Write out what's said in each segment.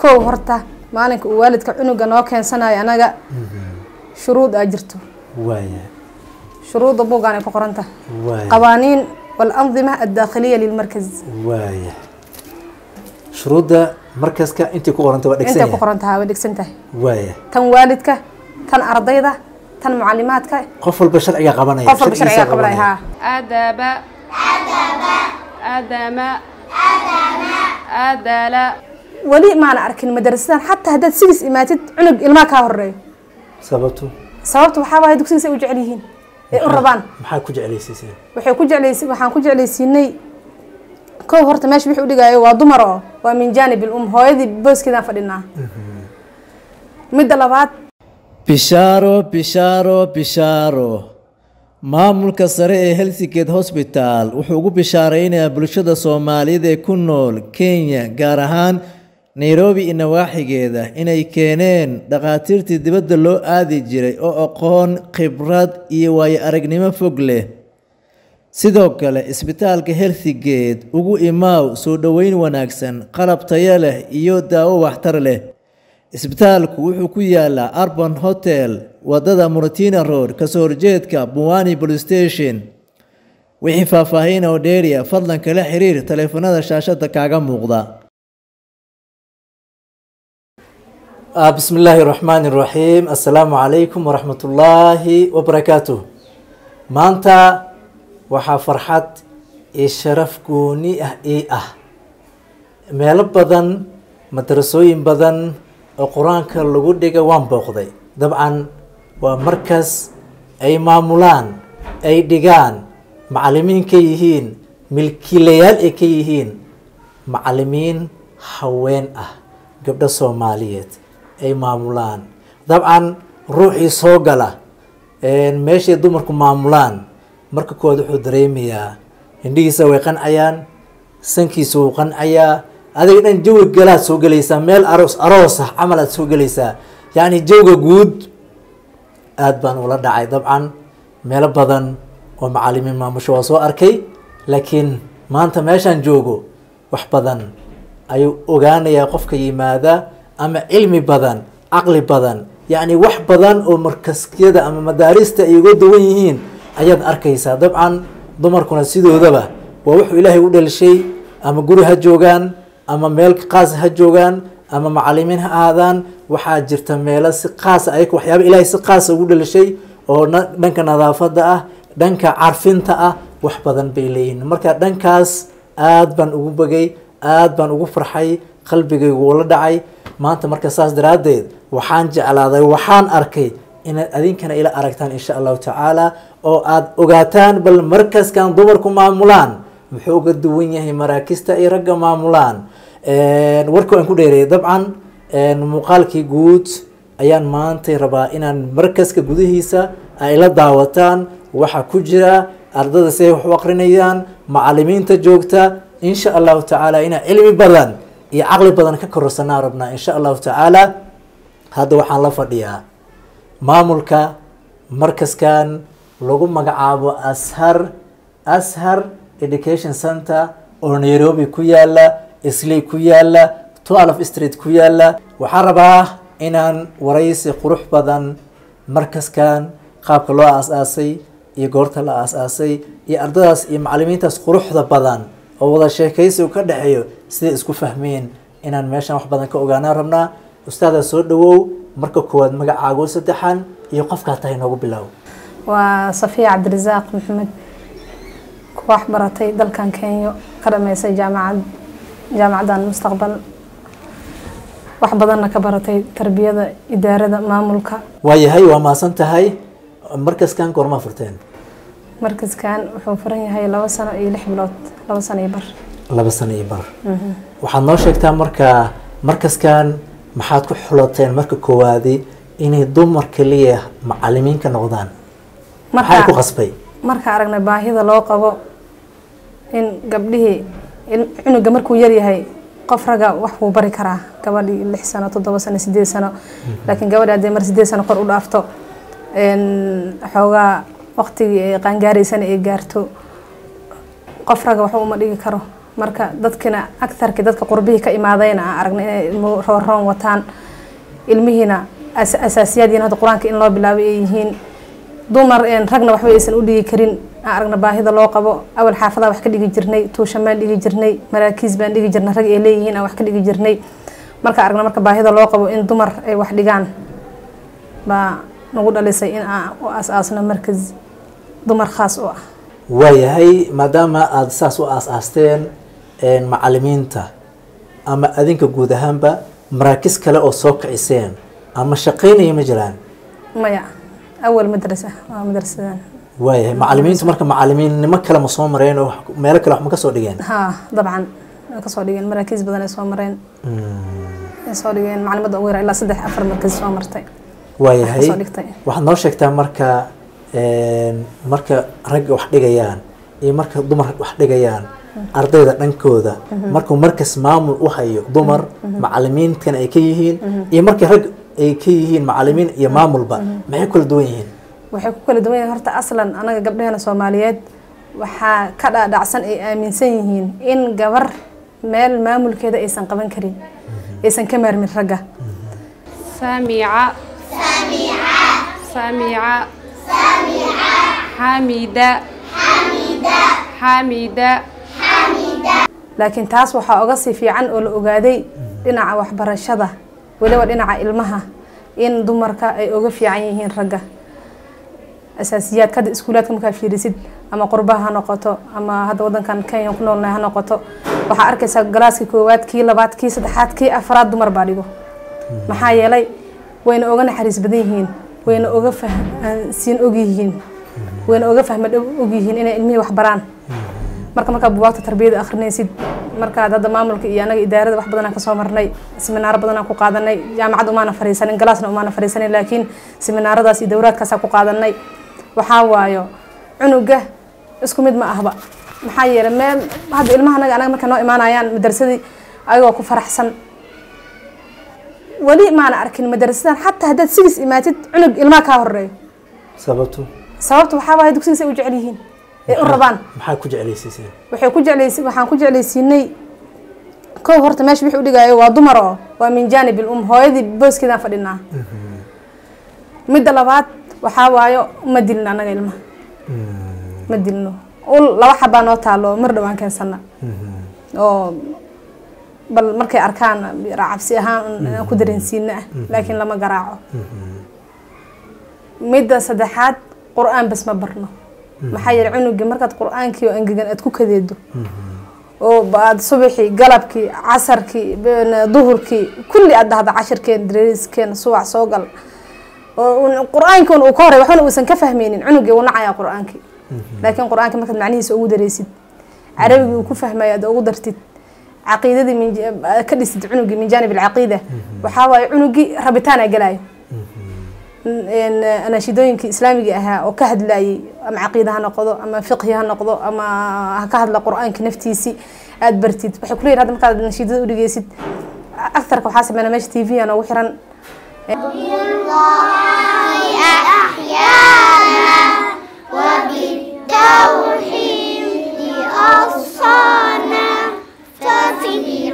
kow horta maalinka uu waalidka cunuga noo keensanayo anaga shuruud aa jirto waaya shuruudda buuggaan ay ku qoran tahay waaya qawaaniin walandima addaakhiliya lilmarkaz waaya shuruudda markaska intii ku qoranta waa intay dhegsan ku qoran tahay way dhegsan tahay waaya tan waalidka tan ardayda tan mucalimaadka qof walba sharciga qabanaya qof walba sharcigiisa sharciga qabanaya haa أدب أدم أدل weli maana arkin madarasadan xataa haddaad sigis imaatid cunug ilmaha kaa horeeyo sababtu sababta waxaa waaye dugsigiisa ay u jecel yihiin ay u rabaan maxaa ku jeclaysiiseen waxay ku jeclaysi waxaan ku jeclaysiinay kow horta meesha wixii u dhigaayo waa dumar oo waa min jaanib ilum hooyadii booskeedaan fadhinaa midda labaad bishaaro bishaaro bishaaro maamulka sare ee helsigeed hosbitaal wuxuu ugu bishaaraynayaa bulshada soomaaliyeed ee ku nool kenya gaar ahaan nairobi iyo nawaaxigeeda inay keeneen dhakhaatiirtii dibadda loo aadi jiray oo aqoon khibrad iyo waayo aragnimo fog leh sidoo kale isbitaalka helsigeed ugu imaaw soo dhoweyn wanaagsan qalab tayo leh iyo daawo waxtar leh isbitaalku wuxuu ku yaalaa arban hotel wadada muratina road kasoo horjeedka buwani police station wixii faahfaahin oo dheeriya fadlan kala xiriir taleefanada shaashada kaaga muuqda Ah, bismi illaahi raxmaani raxiim assalaamu calaykum waraxmat ullaahi wabarakaatuh maanta waxaa farxad iyo sharaf gooni ah ii ah meelo badan madarasooyin badan oo qur-aanka lagu dhiga waan booqday dabcan waa markas ay maamulaan ay dhigaan macalimiin ka yihiin milkiilayaal ay ka yihiin macalimiin haween ah gabdho soomaaliyeed ay maamulaan dabcan ruuxii soo gala meeshay dumarku maamulaan marka koowaad wuxuu dareemayaa hindhihiisa way qancayaan sankiisa wuu qancayaa adiga dhan jawi galaad soo gelaysaa meel aroos aroos ah camal aad soo gelaysaa yacni jawga guud aad baan ula dhacay dabcan meelo badan oo macalimiin maamusho waa soo arkay laakiin maanta meeshaan joogo wax badan ayuu ogaanayaa qofka yimaada ama cilmi badan caqli badan yacni wax badan oo markasyada ama madaarista ay uga duwan yihiin ayaad arkaysaa dabcan dumarkuna sidoodaba waa wuxuu ilaahay u dhalishay ama guri ha joogaan ama meel qaas ha joogaan ama macalimiin ha ahaadaan waxaa jirta meelo si qaasa ay waxyaaba ilaahay si qaasa ugu dhalishay oo na- dhanka nadaafada ah dhanka carfinta ah wax badan bay leeyihiin marka dhankaas aad baan ugu bagay aad baan ugu farxay qalbigaygu ula dhacay maanta marka saas daraaddeed waxaan jeclaaday waxaan arkay inaad adinkana ila aragtaan insha allahu tacaala oo aad ogaataan bal markaskan dumarku maamulaan muxuu uga duwan yahay maraakista ay ragga maamulaan warka waan ku dheereeyay dabcan muuqaalkii guud ayaan maantay rabaa inaan markaska gudihiisa ay la daawataan waxa ku jira ardada siday wax u aqrinayaan macalimiinta joogta insha allahu tacaala inaan cilmi badan iyo caqli badan ka kororsanaa rabnaa insha allahu tacaala hadda waxaan la fadhiyaa maamulka markaskan lagu magacaabo ashar ashar education center oo nairobi ku yaala islay ku yaala twelve street ku yaala waxaan rabaa inaan waraysi qurux badan markaskan qaabka loo aas-aasay iyo goorta la aas-aasay iyo ardadaas iyo macalimiintaas quruxda badan oo wada sheekaysigu ka dhexeeyo siday isku fahmeen inaan meeshan wax badan ka ogaanaan rabnaa ustaada soo dhawow marka koowaad magacaago saddexan iyo qofkaa tahay noogu bilow waa safiya cabdirasaaq maxamed ku wax baratay dalkan kenya ka dhameysay jaamacad jaamacaddan mustaqbal wax badanna ka baratay tarbiyada idaarada maamulka waayahay waa maasan tahay markaskan goormaa furteen markaskan wuxuu furan yahay labo sano iyo lix bilood labo sano iyo bar laba sano iyo bar waxaad noo sheegtaa marka markaskan maxaad ku xulateen marka koowaadi inay dumar kaliya macalimiin ka noqdaan maxaa ku qasbay marka aragnay baahida loo qabo in gabdhihii in cunuga markuu yaryahay qof raga wax wuu bari karaa gabadhii lix sano toddoba sano sideed sano laakiin gabadhi haddii mar sideed sano kor u dhaafto xoogaa waqtigii ay qaangaaraysana ay gaarto qof raga waxba uma dhigi karo marka dadkina agtarkii dadka qurbihii ka imaadayna aan aragnay inay ilmo rooroon wataan ilmihiina as- asaasiyaadyiin hadda qur-aanka in loo bilaabay ay yihiin dumar een ragna waxba aysan u dhigi karin aan aragna baahida loo qabo awal xaafadaha wax ka dhigi jirnay tuushan baan dhigi jirnay maraakiis baan dhigi jirnay rag ay leeyihiin aan wax ka dhigi jirnay marka aragna marka baahida loo qabo in dumar ay wax dhigaan baa nagu dhalisay in aan u aas-aasno markas dumar khaas u ah waayahay maadaama aada saas u aas-aasteen een, macalimiinta ama adinka guud ahaanba maraakis kale oo soo kiciseen ama shaqeynaya ma jiraan maya awal madrasa waa madrasadan waayahay macalimiintu marka macalimiinnimo kale ma soo mareen oo wax- meelo kale wax ma ka soo dhigeen haa dabcan way kasoo dhigeen maraakiis badan ay soo mareen ay soo dhigeen macalimadda ugu yara ilaa saddex afar markas soo martay waayahay kasoo dhigtay waxaad noo sheegtaa marka een, marka ragga wax dhigayaan iyo marka dumar wax dhigayaan ardayda dhankooda markuu markas maamul u hayo dumar macalimiintan ay ka yihiin iyo markii rag ay ka yihiin macalimiin iyo maamulba maxay kala duwan yihiin waxay ku kala duwan yihiin horta aslan anaga gabdhaheena soomaaliyeed waxaa ka dhaadhacsan ay aaminsan yihiin in gabar meel maamulkeeda aysan qaban karin aysan ka maarmin ragga سامعة سامعة حميدة حميدة laakiin taas waxaa oga sii fiican oo la ogaaday dhinaca waxbarashada weliba dhinaca ilmaha in dumarka ay oga fiican yihiin ragga asaasiyaadka hadda iskuulaadka markaa fiirisid ama qurbaha ha noqoto ama hadda wadankan kenya ku noolnahay ha noqoto waxaa arkaysaa galaaskii koowaad kii labaad kii saddexaad kii afraad dumar baa dhigo maxaa yeelay wayna oga naxariis badan yihiin wayna oga fahansiin og yihiin wayna oga fahma dhow og yihiin inay ilmihii wax baraan marka markaa buwaagta tarbiyada akhrinaysid markaad hadda maamulka iyo anaga idaarada wax badanaan kasoo marnay seminaaro badanaan ku qaadanay jaamacad umaana fariisanin galaasna umaana fariisanin laakiin seminaaradaas iyo dowraadkaasaa ku qaadanay waxaa waayo cunuga isku mid ma ahba maxaa yeelay meel hadda ilmaha anaga anaga markay noo imaanayaan madrasadii ayagoo ku faraxsan weli maana arkin madrasadan xataa haddaad sigis imaatid cunug ilmaha kaa horeeyo sababtu sababta waxaa waaye dugsigiis ay u jecel yihiin ay u rabaan maxaa ku jeclaysiiseen waxay ku jeclaysi waxaan ku jeclaysiinay kow horta meesha wixii u dhigaayo waa dumar oo waa min jaanib ilum hooyadii booskeedaan fadhinaa midda labaad waxaa waayo ma dilin annaga ilmaha ma dilno ul laba xabaa noo taalo mar dhowaan keensana oo bal markay arkaan cabsi ahaan aan ku dareensiina ah laakiin lama garaaco midda saddexaad qur-aan bas ma barno maxaa yeele cunuga markaad qur-aankii oo angegan aad ku kadeedo oo aad subaxii galabkii casarkii duhurkii kulli aad dhahda cashirkeen dareeriskeen subax soo gal oo qur-aankiin uu ka horay waxbana uusan ka fahmaynin cunugii uu nacayaa qur-aankii laakiin qur-aankii markaad macnihiisa ugu dareysid carabigii uu ku fahmayo aad ugu dartid caqiidadii min ka dhisid cunugii min jaanib alcaqiida waxaa waaye cunugii rabitaana galaayo anashidooyinkii islaamiga ahaa oo ka hadlayay ama caqiida ha noqdo ama fiqhi ha noqdo ama ha ka hadla qur-aanka naftiisii aada bartid waxay kuleeyihin hadda markaad nashiidada u dhigeysid aktarka waxaa sameynaa meesha t v noogu xiran وبالتوحيد أوصانا ففي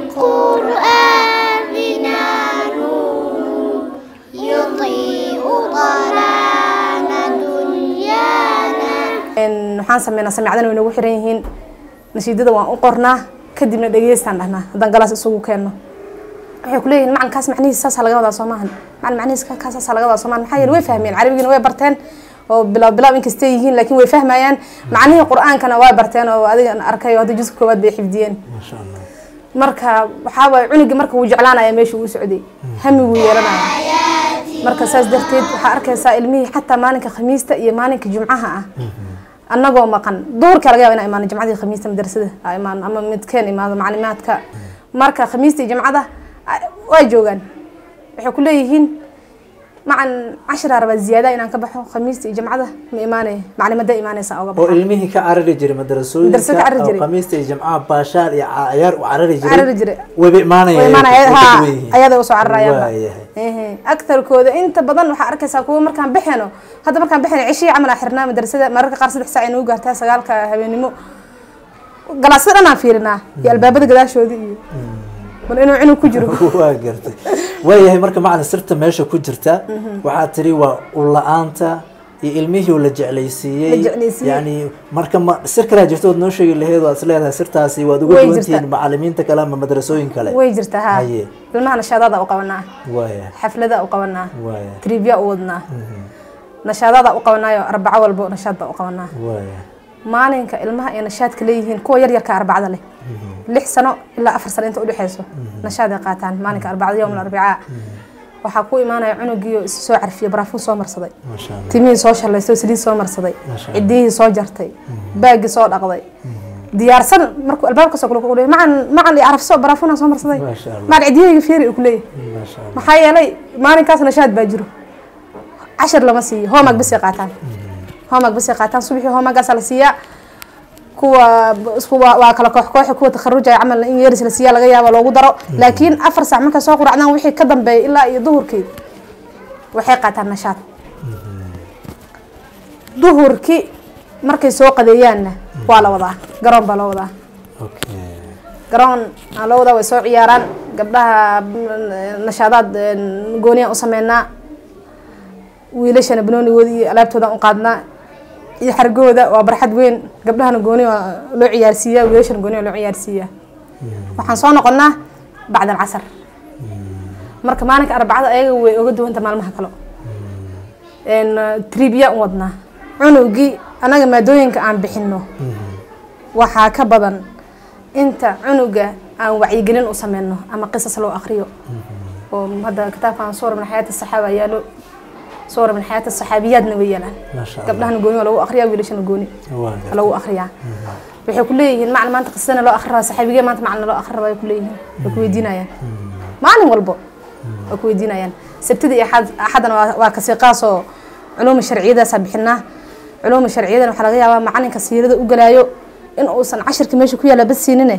قرآننا نور يضيء ظلام دنيانا waxaan sameynaa samicadana way noogu xiran yihiin nashiidada waan u qornaa kadibna dhegeystaan dhahnaa haddaan galaas isugu keenno waxay kuleeyihin macalinkaas macnihiis saasaa laga wadaa soomahan macalin macnihiis kaas saasaa laga wadaa soomahan maxaa yeele way fahmeen carabigiina way barteen oo bilaab bilaab inkastay yihiin laakiin way fahmayaan macnihii qur-aankana waa barteen oo adiga arkay oo hadda juska koowaad bay xifdiyeen maasha allah marka waxaa waaye cunugii marka wuu jeclaanaya meesha uu socday hamiguu yeelanaya marka saas darteed waxaa arkaysaa ilmihii xataa maalinka khamiista iyo maalinka jumcaha ah annagoo maqan duhurka laga yaba inaa imaano jimcadii khamiista madrasada aa imaano ama midkeen imaado maclimaadka marka khamiista iyo jimcada waa joogaan waxay ku leeyihiin macan cashiraa rabaa ziyaada inaan ka baxo khamiista iyo jimcada ma imaanaya maclimada imaanaysa oga oo baxa ilmihii ka carari jiray Madrasada ka madrasooyinka carari oo jiray. khamiista iyo jamcaha baashaal iyo cayaar u carari carari jiray jiray wayba imaanayaan way imaanaya way ha ka duwan yihiin. ayada usoo cararayaan Waayahay. ehe agtarkooda inta badan waxaa arkaysaa kuwa markaan baxeeno hadda markaan baxeeno cishii camal aa xirnaa madrasada mararka qaar saddex saac ay nagu gaartaa sagaalka habeenimo galaasada dhan aan fiirinaa iyo albaabada gadaashooda iyo bal inuu cunug ku jiro waa gartay waayahay marka macalin sirta meesha ku jirta waxaa tiri waa ula-aanta iyo ilmihii la jeclaysiiyey La jeclaysiiyey. yani marka ma sir kalaa jirto ood noo sheegi laheed waad is leedahay sirtaasi waad uga Way duwantihiin jirtaa. macalimiinta kale ama madrasooyin kale way jirtaa ha Haye. ilmaha nashaadaada u qabanaa waaya xaflada u qabanaa waaya trivia u wadnaa nashaadaada u qabanaayo arbaco walbo nashaad baa u qabanaa waaya maalinka ilmaha ay nashaadka leeyihiin kuwa yaryarka arbacada leh lix sano ilaa afar sano inta udhexeyso nashaad ay qaataan maalinka arbacada yowm arbicaa waxaa ku imaanaya cunugiio is soo carfiyo baraafuun soo marsaday maasha allah timihii soo shallaystay oo saliid soo marsaday Masha Allah. cidiyihii soo jartay baagii soo dhaqday diyaarsan markuu albaabka soo kale ku leeyahay macan macan iyo carafso baraafuunaa soo marsaday Masha Allah. macan cidiyahayga fiiri uu ku leeyahay maasha allah maxaa yeelay maalinkaas nashaad baa jiro cashar lama siiyo hoomag basay qaataan hoomag basay qaataan subaxii hoomagaasa la siiyaa kuwa isku waa waa kala koox kooxi kuwa takharujaya camal in yeris la siiyaa laga yaaba loogu daro laakiin afar saac markay soo quracdaan wixii ka dambeeya ilaa iyo duhurkii waxay qaataan nashaad duhurkii markay soo qadeeyaanna waa la wadaa garoon baa loo wadaa okay garoon aan loo wadaa way soo ciyaaraan gabdhaha mm, nashaadaad mm, gooniyaan u sameynaa wiilashana banoonigooda iyo alaabtoodaan u qaadnaa iyo xargooda waa barxad weyn gabdhahana gooni waa loo ciyaarsiiyaa wiilashana gooni waa loo ciyaarsiiyaa waxaan soo noqonnaa bacda alcasar marka maalinka arbacada ayaga way oga duwanta maalmaha kale n tribya u wadnaa cunugii annaga maadooyinka aan bixino waxaa ka badan inta cunuga aan wacyigelin u sameyno ama qisas loo akriyo oo hadda kitaabkan suura min xayaati saxaaba yaalo suura min xayaati saxaabiyaadna way yaalaan maasha allah gabdhahana gooni waa lagu akriyaa wiilashana gooni waa waa gartay lagu akriyaa waxay ku leeyihiin macna maanta qisana loo akri rabaa saxaabigee maanta macna loo akri rabaa ay ku leeyihiin way ku weydiinayaan maalin walbo way ku weydiinayaan sabtida iyo axad axadana waa- waa kasiiqaasoo culuuma sharciyadaasaa bixinaa culuuma sharciyadana waxaa laga yaabaa macalinka siirada u galaayo in uusan cashirka meesha ku yaalla bas siinine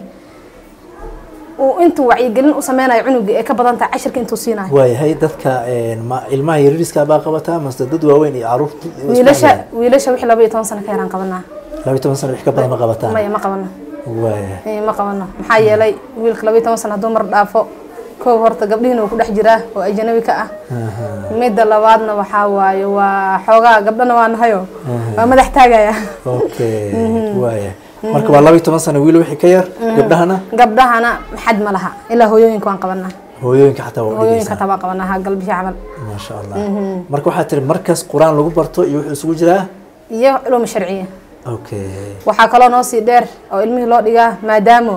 uu intuu wacyigelin u sameynayo cunugii ee ka badan tahay cashirka intuu siinayo waayahay dadka een, ma ilmaha yariiska baa qabataa mase dad waaweyn iyo caruurta wiilasha wiilasha wixii laba iyo toban sano ka yaraan qabanaa laba iyo toban sano wix ka badan ma qabataan maya ma qabano waaya Ee, ma qabano maxaa yeelay wiilka laba iyo toban sano hadduu mar dhaafo kow horta gabdhihiina uu ku dhex jiraa oo ajanabi ka ah midda labaadna waxaa waaye waa xoogaa gabdhana waa nahayo waa madax taagaya okay waaya marka waa laba iyo toban sano wiil wixii ka yar gabdhahana gabdhahana xad ma laha ilaa hooyooyinka waan qabanaa hooyooyinka xataa waa hooyooyinka udhigeysaa tabaa qabanaa ha galbishii camal maasha allah marka waxaa tiri markas qur-aan lagu barto iyo wuxuu isugu jiraa iyo culuuma sharciya okay waxaa kaloo noo sii dheer oo ilmihii loo dhigaa maadaamo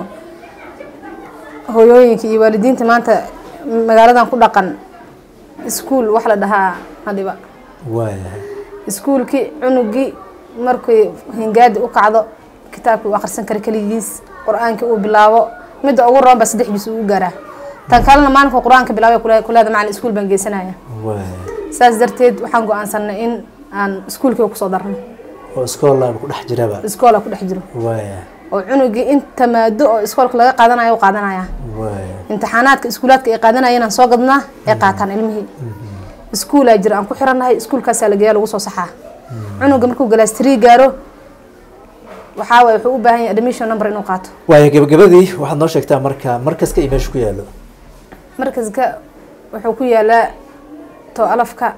hooyooyinka iyo waalidiinta maanta magaaladan ku dhaqan iskuul wax la dhahaa hadhiba waaya iskuulkii cunugii markii hingaadi u kacdo kitaabkii uu akhrisan kara keligiis qur-aankii uu bilaabo midda ugu roon baa saddex bis uu gaaraa tan kalena maalinka qur-aanka bilaabay kule- kuleeda macalin iskuul baan geysanaya waaya saas darteed waxaan go-aansanay in aan iskuulkii kusoo darno oo iskoolaa ku dhex jiraba iskoola ku dhex jiro waaya oo cunugii inta maado oo iskoolka laga qaadanayo u qaadanaya waaya imtixaanaadka iskuulaadka ay qaadanayeen aan soo gadnaa ay qaataan ilmihii iskuulaa jira aan ku xirannahay iskuulkaasaa la geeyaa lagu soo saxaa cunuga markuu galaastirii gaaro waxaa waye wuxuu u baahan yahay admission number inuu qaato waaya gabagabadii waxaad noo sheegtaa marka markaska iyo meesha ku yaalo markaska wuxuu ku yaalaa to alafka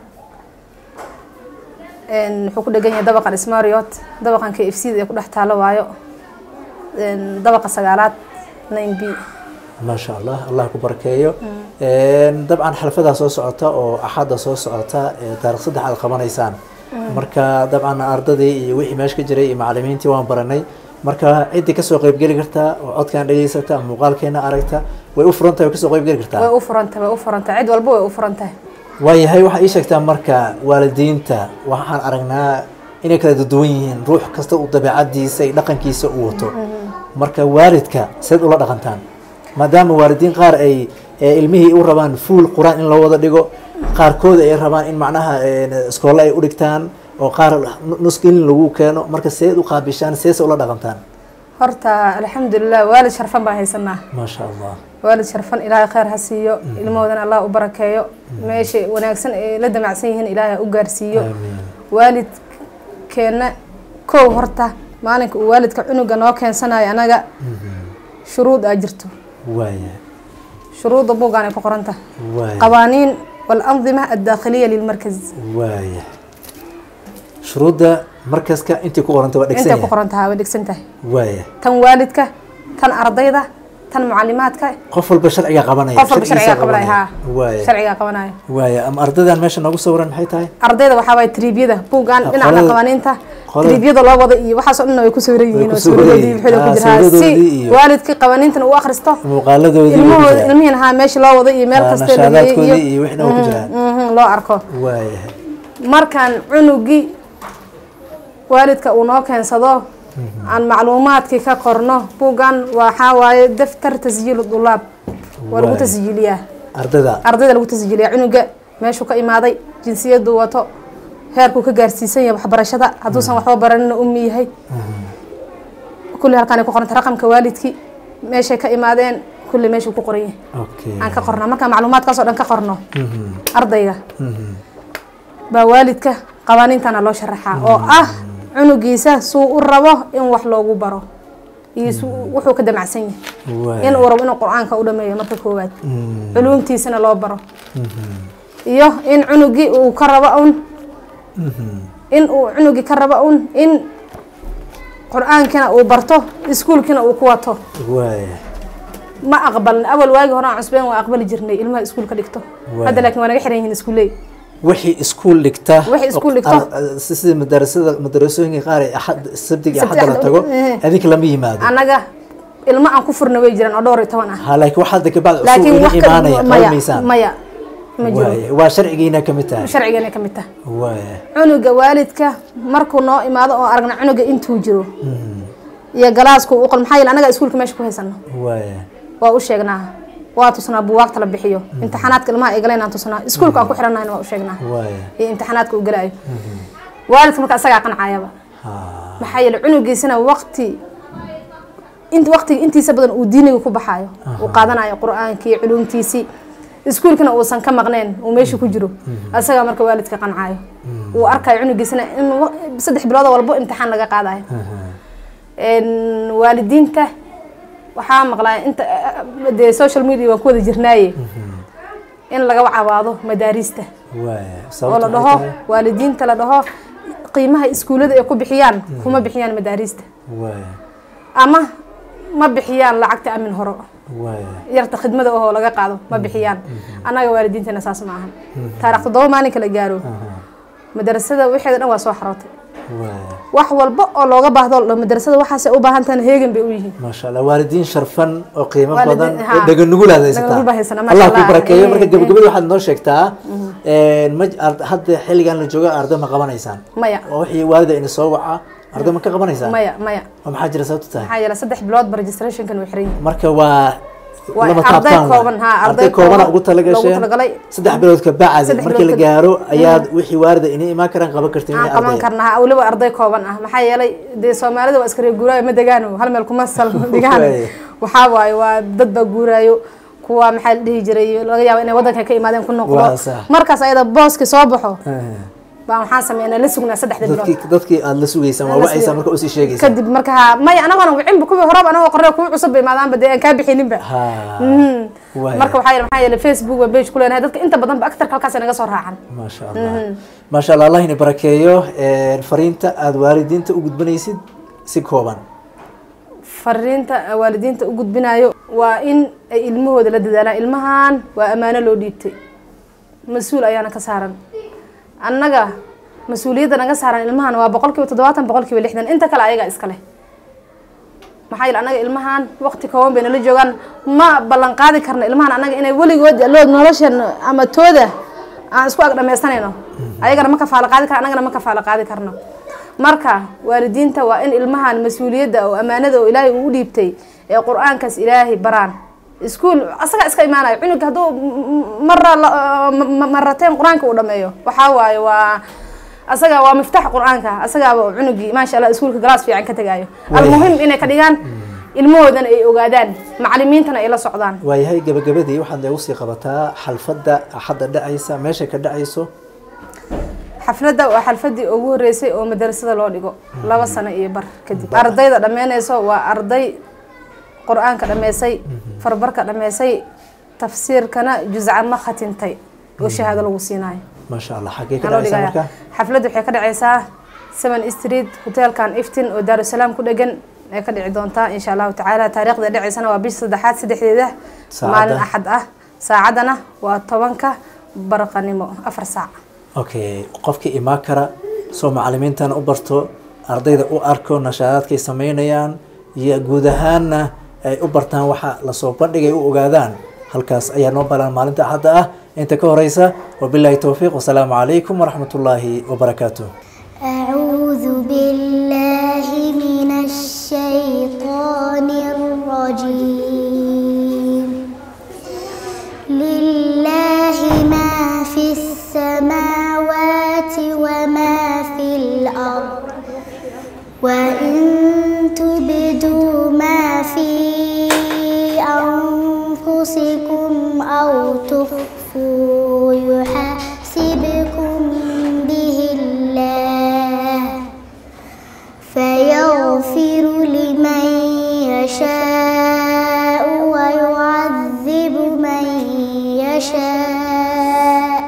een, wuxuu ku dhegan yahay dabaqan ismariot dabaqan k f c da ee ku dhex taalo waayo een, dabaqa sagaalaad nine b maasha allah allah ku barakeeyo Een, dabcan xalfadaa soo socota oo axadda soo socota ee taarikh saddex aad qabanaysaan marka dabcan ardadii iyo wixii meesha ka jiray iyo macalimiintii waan baranay marka ciddii kasoo qeybgeli kartaa oo codkaan dhegeysata ama muuqaalkeena aragta way u furan tahay way kasoo qeybgeli way kartaa u furantahay way u furantahay cid walba way u furantahay waayahay waxaa ii sheegtaa marka waalidiinta waxaan aragnaa inay kala duwan yihiin ruux kasta uu dabeecadiisa iyo dhaqankiisa u wato marka waalidka seed ula dhaqantaan maadaama waalidiin qaar ay ee ilmihii u rabaan fuul qur-aan in loo wada dhigo qaarkood ay rabaan in macnaha ee, iskoolle ay u dhigtaan oo qaar nusgelin lagu keeno marka seed u qaabishaan seese ula dhaqantaan horta alxamdulilah waalid sharfan baan haysanaa maasha allah waalid sharfan ilaahay khayr ha siiyo ilmahoodana allah u barakeeyo meesha wanaagsan ee la damacsan yihiin ilaahay ha u gaarsiiyo aamiin waalidkeena kow horta maalinka uu waalidka cunuga noo keensanayo anaga shuruud aa jirto waaya shuruudda buuggaan ay ku qoran tahay waaya qawaaniin walandima addaakhiliya lilmarkaz waaya shuruudda markaska intii ku qoranta waa dhegsan intay ku yahay qoran tahay way dhegsan tahay waaya tan waalidka tan ardayda tan mucalimaadka qof walba sharciga qabanaya qof walba sharcigiisa sharcigaa qabanaya haa waaya sharcigaa qabanaya waaya ama ardaydan meesha noogu sawiran maxay tahay ardayda waxaa waay triibyada buuggaan Ah, dhinaca qolada- qawaaniinta qolada- triibyada loo wada iyo waxaas oo dhan way ku sawiran yihiin ku oo sawiran sawiradoodii yihiin. wixii ku Ah, jira haa, si sawiradoodii iyo- waalidkii qawaaniintana uu akhristo muuqaaladoodii ilmahooda wixii ilmihiin haa meesha loo wada iyo meel Ah, kasta la geeyey nashaadaadkoodii iyo wixina waa ku jiraan. mhm, loo arko waaya markaan cunugii waalidka uu noo keensado aan macluumaadkii ka qorno buuggan waxaa waaye daftar tasjiilu dulaab waa lagu Waay. tasjiiliyaa ardayda ardayda lagu tasjiiliyaa cunuga meeshuu ka imaaday jinsiyadu wato heerkuu ka gaarsiisan yahay waxbarashada hadduusan waxba baranina ummi yahay kulli halkaan ay ku qoranta raqamka waalidkii meeshay ka imaadeen kulli meeshuu ku qoran yahay okay aan ka qornaa markaan macluumaadkaas oo dhan ka qorno Mhm, ardayga mhm. baa waalidka qawaaniintana loo sharaxaa oo ah cunugiisa suu u rabo in wax loogu baro iyo suu- wuxuu ka damacsan yahay waaya in uu rabo inuu qur-aanka u dhameeyo marka koowaad Mm, culuumtiisana loo baro mhm, iyo in cunugii uu ka rabo un mhm. in uu cunugii ka rabo un in qur-aankina uu barto iskuulkina uu ku wato waaya ma aqbalin awal waagi hore aan cusbeen waa aqbali jirnay ilmaha iskuulka dhigto Waay. hadda laakiin waa naga xiran yihiin iskuuley wixii iskuul dhigta Wixii iskuul dhigta. ar- ar- si- sida madarasada madarasooyinka qaar ee axad sabtiga Sabti, axadda la axad, tago eh. adinka lama yimaado annaga ilmo aan ku furna way jiraan oo dhowr iyo toban ah ha laakiin waxaa hadda kabacdi cusub laakiin idin wax ka imaanaya maya qalmaysaan maya ma jiro waaya waa sharcigiina kamid tahay sharcigana ka mid taha waaya cunuga waalidka markuu noo imaado oo aragna cunuga intuu jiro Mhm, iyo galaasku u qol maxaa yeele anaga iskuulka meesha ku haysano waaya waa u sheegnaa waa tusnaa buwaagta la bixiyo imtixaanaadka ilmaha ay galeen aan tusnaa iskuulka aan ku xiranahayna waa u sheegnaa waaya iyo imtixaanaadka uu galayo waalidka marka asagaa qancayaba ha maxaa yeele cunugiisana waqti int waqtiga intiisa badan uu diiniga ku baxaayo uu qaadanayo qur-aankii culuumtiisii iskuulkana uusan ka maqneen uu meesha ku jiro asagaa marka waalidka qancaayo uu arkayo cunugiisana in wa- saddex bilood walbo imtixaan laga qaadayo Een, waalidiinta waxaa maqlaa inta dee social media waan ku wada jirnaaye in laga cabaado madaarista waaya oo sababta la maxay dhaho tahay? waalidiinta la dhaho qiimaha iskuullada ay ku bixiyaan kuma bixiyaan madaarista waaya ama ma bixiyaan lacagta amin horo waaya yarta khidmada oo laga qaado ma bixiyaan annaga waalidiintana saas ma ahan taarikh toddoba maalinka la gaaro madarasada waxeeda dhan waa soo xarootay waaya wax walba oo looga baahdo la- madarasada waxaasay u baahan tahana heegan bay u yihiin maasha allah waalidiin sharfan oo qiimo Waalidiin, badan ha. oo dhaganugul aad haysataa Dhaganugul baa haysana, maasha allah ku Allah. barakeeyo Eh, marka eh. gabagabadii waxaad noo sheegtaa een, ma ard- hadda xilligan la jooga arday ma qabanaysaan maya oo wixii waalida ini soo waca arday ma ka qabanaysaan maya maya oo maxaa jira sababta tahay maxaa yeele saddex bilood ba registrationkan way xiran yihiin marka waa Waa lama arday taabtaan kooban, waay. ha, arday arday koobana kooban ugu talagasheen loogu talagalay. saddex bilood ka bacdi Saddex markii la bilood ka- gaaro ayaad wixii waalida inay imaan karaan qaban kartiin aan wixii qaban arday karnaa weliba arday kooban ah maxaa yeelay dee soomaalida waa iska reer guuraayo ma degaano hal meel kuma sal dhigaan Waay. waxaa waaye waa dad baa guuraayo kuwa maxaa la dhihi jiray laga yaabo inay wadanka ka imaadeen ku noqdo Waa sax. markaas ayada booski soo baxo Eh, baa waxaan sameynaa la sugnaa saddexda bilood dadkii dadkii aad la sugaysaan waa La wacaysaa sugay. marka usii sheegaysaa kadib marka ha maya anagoona wicinba kuwii horeba anagoo qorre kuwa cusub ba imaadaanba dee aan kaa bixininba ha Mhm. waaya. marka waxaa yeele maxaa yeele facebook baa page ku leenahay dadka inta badan ba aktarka halkaas naga soo raacan maasha allah maasha allah allah ini barakeeyo een, fariinta aada waalidiinta u gudbanaysid si kooban fariinta waalidiinta u gudbinayo waa in ay ilmahooda la dadaalaan ilmahan waa ammaano loo dhiibtay mas-uul ayaana ka saaran annaga mas-uuliyadda naga saaran ilmahan waa boqol kiiba toddobaatan boqol kiiba lixdan inta kale ayagaa iska leh maxaa yeele annaga ilmahan waqti kooban bay nala joogaan ma ballan qaadi karno ilmahan annaga inay weligood lood noloshan ama tooda aan isku ag dhamaystanayno ayagana ma kafaalo qaadi karno annagana ma kafaalo qaadi karno marka waalidiinta waa in ilmahan mas-uuliyadda oo ammaanada oo ilaahay uu u dhiibtay ee qur-aankaas ilaahay baraan iskuul asaga iska imaanayo cunuga hadduu mara marateen qur-aanka uu dhameeyo waxaa waaye waa asaga waa miftax qur-aanka asagaaba cunugii maasha allah iskuulka galaas fiican ka tegaayo almuhim inay ka dhigaan ilmahoodana ay ogaadaan macalimiintana ay la socdaan waayahay gabagabadii waxaad noogu sii qabataa xalfadda axadda dhacaysa meesha ka dhacayso xafladda waa xalfadii ugu horeysay oo madarasada loo dhigo laba sano iyo bar kadib ardayda dhammeynayso waa arday qur-aanka dhammeysay farbarka dhammeysay tafsiirkana juscan ma khatintay oo shahaado lagu siinayo maasha allah xaggee ka Waxaa loo dhacaysa dhigayaa. marka xafladda waxay ka dhacaysaa seven street hotelkan iftin oo daarusalaam ku dhegan ay ka dhici doontaa insha allahu tacaala taariikhda dhacaysana waa bisha saddexaad saddexdeeda Saacadda? maalin axad ah saacadana waa tobanka barqanimo afar saac okay qofkii imaan kara soo macalimiintana u barto ardayda u arko nashaadaadkay sameynayaan iyo guud ahaanna ay u bartaan waxa lasoo bandhigay u ogaadaan halkaas ayaa noo balan maalinta axadda ah inta ka horeysa wabilaahi towfiiq wasalaamu calaykum waraxmat ullaahi wabarakaatuh أعوذ بالله من الشيطان الرجيم لله ما في السماوات وما في الأرض وإن تبدوا ما في أنفسكم أو تخفوا يحاسبكم به الله فيغفر لمن يشاء ويعذب من يشاء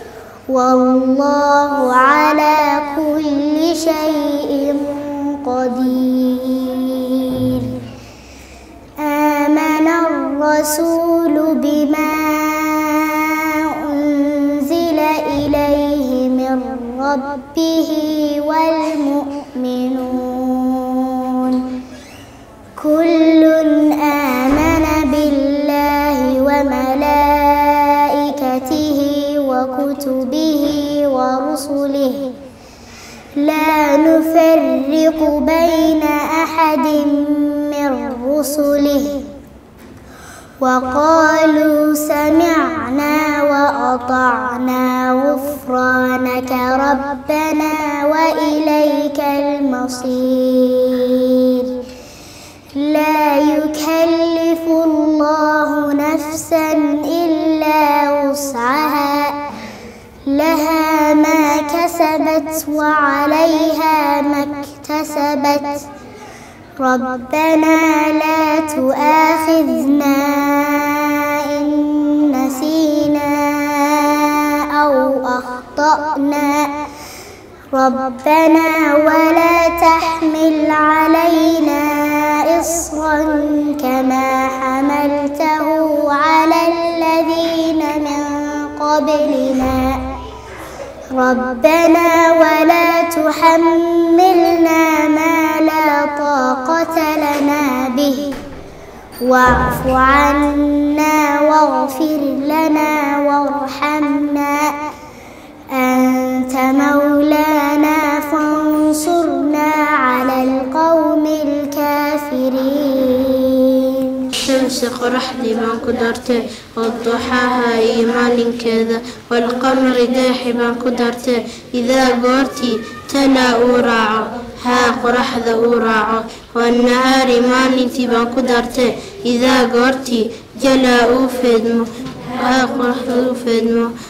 والله على كل شيء قدير آمن الرسول بما أنزل إليه من ربه والمؤمنون كل آمن بالله وملائكته وكتبه ورسله لا نفرق بين أحد من رسله وقالوا سمعنا وأطعنا غفرانك ربنا وإليك المصير لا يكلف الله نفسا إلا وسعها لها ما كسبت وعليها ما اكتسبت ربنا لا تؤاخذنا إن نسينا أو أخطأنا ربنا ولا تحمل علينا إصرا كما حملته على الذين من قبلنا ربنا ولا تحملنا ما لا طاقة لنا به واعف عنا واغفر لنا وارحمنا أنت مولانا فانصرنا على القوم الكافرين shamsi qoraxdii baan ku dartay oo duxaaha iyo maalinkeeda walqamari daaxi baan ku dartay idaa goortii talaa uu raaco haa qoraxda uu raaco wannahaari maalintii baan ku dartay idaa goortii jalaa uu feedmo haa qoraxda uu feedmo